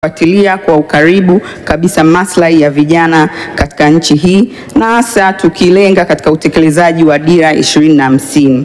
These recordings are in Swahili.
fuatilia kwa ukaribu kabisa maslahi ya vijana katika nchi hii na hasa tukilenga katika utekelezaji wa dira ishirini na hamsini.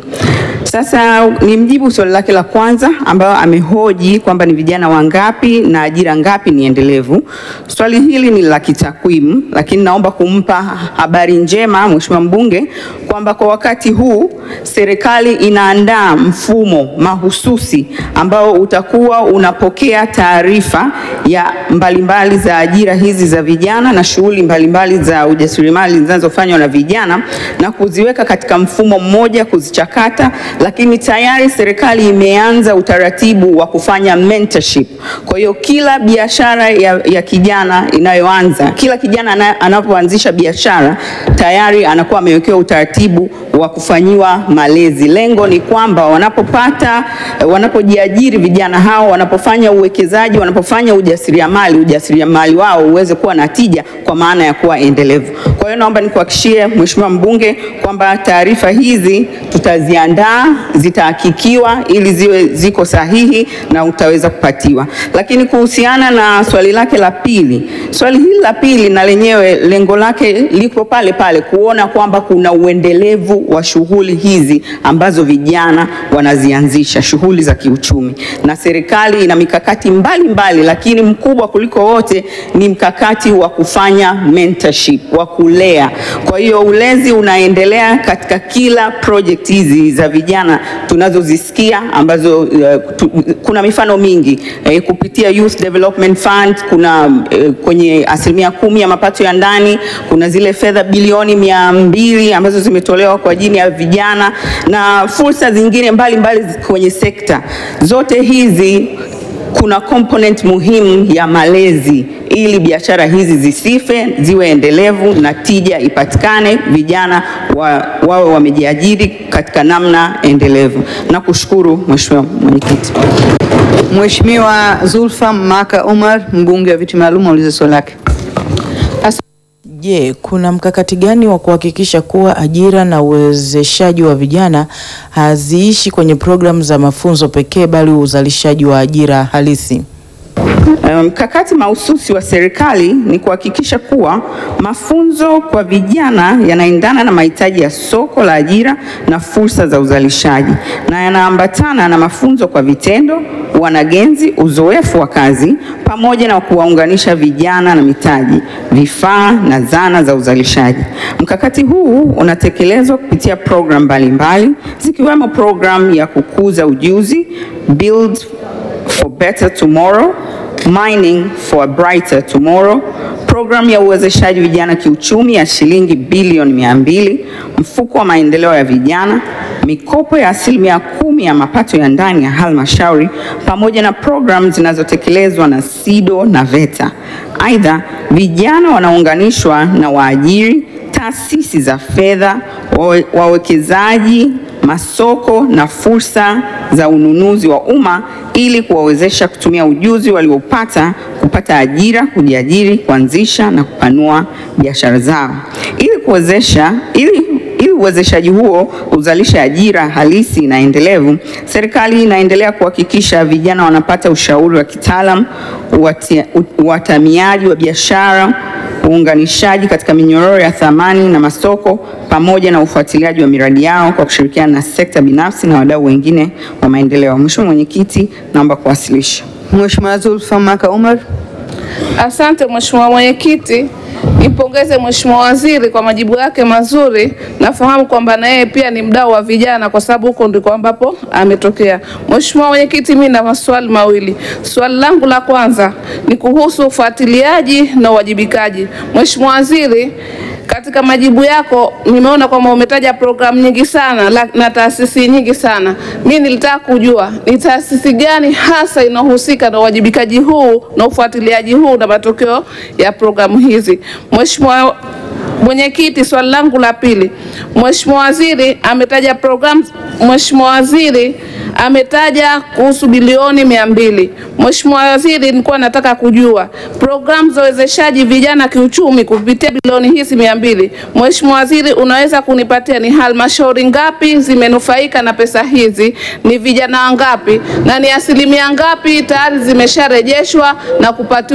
Sasa ni mjibu swali lake la kwanza ambayo amehoji kwamba ni vijana wangapi na ajira ngapi ni endelevu. Swali hili ni la kitakwimu, lakini naomba kumpa habari njema Mheshimiwa mbunge kwamba kwa wakati huu serikali inaandaa mfumo mahususi ambao utakuwa unapokea taarifa ya mbalimbali za ajira hizi za vijana na shughuli mbalimbali za ujasiriamali zinazofanywa na vijana na kuziweka katika mfumo mmoja, kuzichakata lakini tayari serikali imeanza utaratibu wa kufanya mentorship. Kwa hiyo kila biashara ya, ya kijana inayoanza, kila kijana anapoanzisha biashara tayari anakuwa amewekewa utaratibu wa kufanyiwa malezi. Lengo ni kwamba wanapopata, wanapojiajiri vijana hao, wanapofanya uwekezaji, wanapofanya ujasiriamali, ujasiriamali wao uweze kuwa na tija kwa maana ya kuwa endelevu. Kwa hiyo naomba nikuhakishie Mheshimiwa mbunge kwamba taarifa hizi tutaziandaa zitahakikiwa ili ziwe ziko sahihi na utaweza kupatiwa. Lakini kuhusiana na swali lake la pili, swali hili la pili na lenyewe lengo lake liko pale pale, kuona kwamba kuna uendelevu wa shughuli hizi ambazo vijana wanazianzisha, shughuli za kiuchumi, na serikali ina mikakati mbalimbali mbali, lakini mkubwa kuliko wote ni mkakati wa kufanya mentorship, wa kulea. Kwa hiyo ulezi unaendelea katika kila project hizi za vijana tunazozisikia ambazo uh, tu, kuna mifano mingi eh, kupitia Youth Development Fund kuna eh, kwenye asilimia kumi ya mapato ya ndani kuna zile fedha bilioni mia mbili ambazo zimetolewa kwa ajili ya vijana na fursa zingine mbalimbali mbali kwenye sekta zote hizi kuna component muhimu ya malezi ili biashara hizi zisife, ziwe endelevu na tija ipatikane, vijana wa, wawe wamejiajiri katika namna endelevu. Nakushukuru Mheshimiwa Mwenyekiti. Mheshimiwa Zulfa Maka Umar, mbunge wa viti maalum, aulize swali lake. Je, kuna mkakati gani wa kuhakikisha kuwa ajira na uwezeshaji wa vijana haziishi kwenye programu za mafunzo pekee bali uzalishaji wa ajira halisi? Mkakati um, mahususi wa serikali ni kuhakikisha kuwa mafunzo kwa vijana yanaendana na mahitaji ya soko la ajira na fursa za uzalishaji na yanaambatana na mafunzo kwa vitendo, wanagenzi, uzoefu wa kazi pamoja na kuwaunganisha vijana na mitaji, vifaa na zana za uzalishaji. Mkakati huu unatekelezwa kupitia programu mbalimbali zikiwemo programu ya kukuza ujuzi Build for Better Tomorrow Mining for a Brighter Tomorrow, programu ya uwezeshaji vijana kiuchumi ya shilingi bilioni mia mbili, mfuko wa maendeleo ya vijana, mikopo ya asilimia kumi ya mapato ya ndani ya halmashauri, pamoja na programu zinazotekelezwa na SIDO na VETA. Aidha, vijana wanaunganishwa na waajiri, taasisi za fedha, wawekezaji masoko na fursa za ununuzi wa umma ili kuwawezesha kutumia ujuzi waliopata kupata ajira, kujiajiri, kuanzisha na kupanua biashara zao. Ili kuwezesha ili ili uwezeshaji huo uzalishe ajira halisi na endelevu, serikali inaendelea kuhakikisha vijana wanapata ushauri wa kitaalam, uatamiaji wa biashara, uunganishaji katika minyororo ya thamani na masoko pamoja na ufuatiliaji wa miradi yao kwa kushirikiana na sekta binafsi na wadau wengine wa maendeleo. Mheshimiwa Mwenyekiti, naomba kuwasilisha. Mheshimiwa Zulfa Maka Umar. Asante Mheshimiwa Mwenyekiti. Nimpongeze Mheshimiwa Waziri kwa majibu yake mazuri. Nafahamu kwamba na yeye pia ni mdau wa vijana kwa sababu huko ndiko ambapo ametokea. Mheshimiwa Mwenyekiti, mimi na maswali mawili. Swali langu la kwanza ni kuhusu ufuatiliaji na uwajibikaji. Mheshimiwa Waziri, katika majibu yako nimeona kwamba umetaja programu nyingi sana la, na taasisi nyingi sana. Mimi nilitaka kujua ni taasisi gani hasa inahusika na uwajibikaji huu na ufuatiliaji huu na matokeo ya programu hizi. Mheshimiwa Mwenyekiti, swali langu la pili. Mheshimiwa Waziri ametaja programu Mheshimiwa Waziri ametaja kuhusu bilioni mia mbili. Mheshimiwa Waziri, nilikuwa nataka kujua programu za uwezeshaji vijana kiuchumi kupitia bilioni hizi mia mbili. Mheshimiwa Waziri, unaweza kunipatia ni halmashauri ngapi zimenufaika na pesa hizi, ni vijana wangapi na ni asilimia ngapi tayari zimesharejeshwa na kupatiwa